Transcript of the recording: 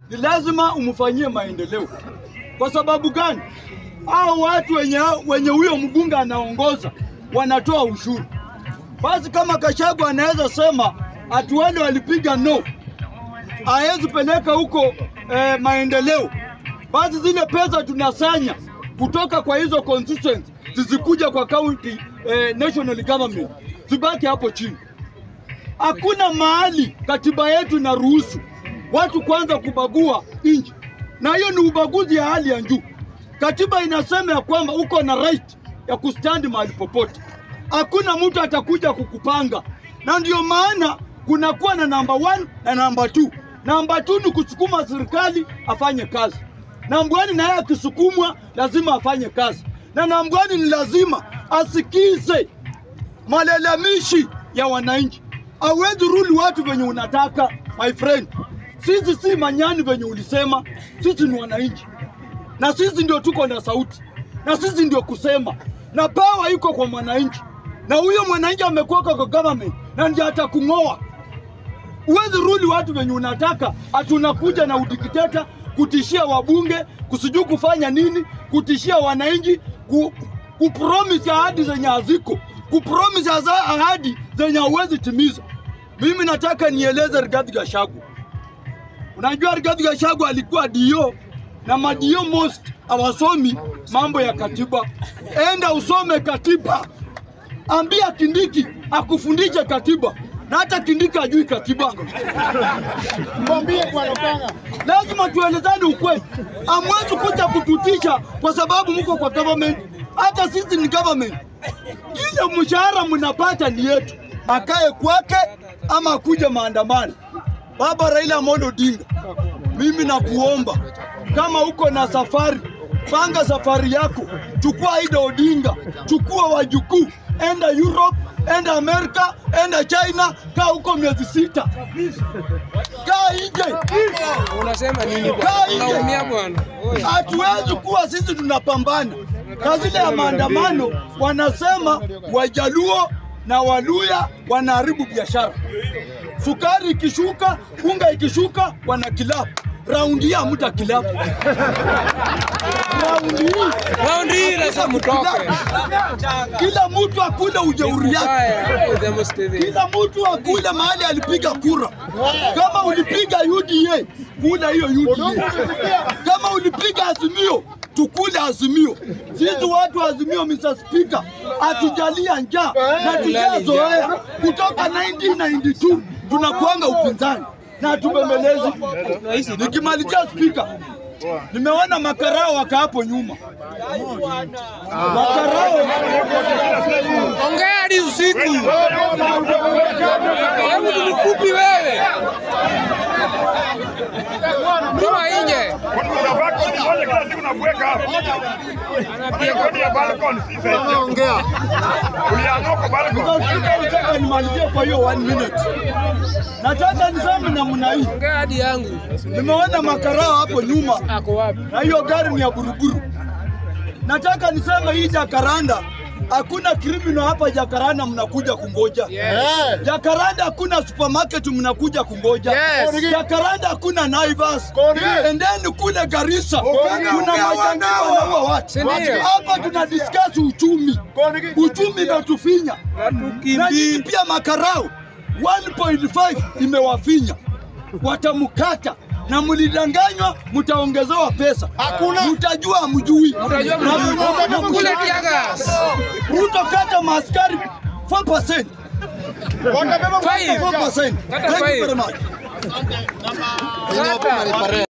ni lazima umfanyie maendeleo. Kwa sababu gani? Hao watu wenye wenye huyo mbunge anaongoza wanatoa ushuru. Basi kama Kashagu anaweza sema ati wale walipiga no, hawezi peleka huko eh, maendeleo, basi zile pesa tunasanya kutoka kwa hizo constituency zisikuja kwa county eh, national government, zibaki hapo chini. Hakuna mahali katiba yetu inaruhusu watu kwanza kubagua nchi, na hiyo ni ubaguzi ya hali ya juu. Katiba inasema ya kwamba uko na right ya kustandi mahali popote, hakuna mtu atakuja kukupanga, na ndio maana kunakuwa na namba one na namba two. Namba two ni kusukuma serikali afanye kazi, namba one naye akisukumwa lazima afanye kazi, na namba one ni lazima asikize malalamishi ya wananchi. Hauwezi ruli watu venye unataka my friend. Sisi si manyani venye ulisema, sisi ni wananchi, na sisi ndio tuko na sauti, na sisi ndio kusema, na pawa iko kwa mwananchi, na huyo mwananchi amekuwa kwa government na ndiye atakung'oa. Huwezi ruli watu venye unataka, ati unakuja na udikteta kutishia wabunge, kusijui kufanya nini, kutishia wananchi, ku, kupromise ahadi zenye haziko, kupromise haza- ahadi zenye hauwezi timiza. Mimi nataka nieleze Rigathi Gachagua. Unajua Rigathi Gachagua alikuwa dio na madio most hawasomi mambo ya katiba. Enda usome katiba, ambia Kindiki akufundishe katiba, na hata Kindiki ajui katiba. Mwambie bwana Panga. Lazima tuelezane ukweli. Hamwezi kuja kututisha kwa sababu mko kwa government. Hata sisi ni government. Ile mshahara mnapata ni yetu, akae kwake ama akuje maandamano. Baba Raila Amolo Odinga, mimi nakuomba kama uko na safari, panga safari yako, chukua Ida Odinga, chukua wajukuu, enda Europe, enda Amerika, enda China, kaa huko miezi sita, kaa nje. Unasema nini Kaa bwana? nje. Unaumia bwana. Oya. Hatuwezi kuwa sisi tunapambana na zile ya maandamano, wanasema Wajaluo na Waluya wanaharibu biashara. Sukari ikishuka, unga ikishuka, wana kilabu. Raundi hii hamta kilabu. Raundi hii Raundi hii lazima mtoke. kila mtu akule ujeuri yake. Haya, the Museveni. kila mtu akule mahali alipiga kura. Kama ulipiga UDA, kula hiyo UDA. Kama ulipiga Azimio, tukule Azimio. Sisi watu wa Azimio, Mr. Speaker, hatujalia njaa na tujazoea kutoka 1992 tunakuanga upinzani na hatubembelezi. Nikimalizia Speaker, nimeona makarao waka hapo nyuma, makarao Ongea hadi usiku. Hebu tu mfupi wewe. Toa nje. Moja kila siku nakuweka hapo. Balkoni ya balkoni si sasa. Ongea. Uliamua kwa balkoni. Nataka nimalizie kwa hiyo one minute. Nataka niseme namna hii, Ongea hadi yangu. nimeona makarao hapo nyuma Ako wapi? na hiyo gari ni ya buruburu. Nataka niseme hii Jakaranda, hakuna criminal hapa Jakaranda mnakuja kungoja. Yes. Jakaranda hakuna supermarket mnakuja kungoja. Yes. Jakaranda hakuna Naivas. Correct. Endeni kule Garissa. Correct. Kuna majangili wanaua watu. Si ndio? Hapa tuna discuss uchumi. Uchumi imetufinya. na nyinyi Tukimbii. pia makarao 1.5 imewafinya, watamkata na mlidanganywa, mtaongezewa pesa. Hakuna. mtajua mjui. Utajua mjui. Kule tiagas. Ruto kata maaskari 4%. Watabeba Five. 4%. Kata Thank you five. very much. Kata.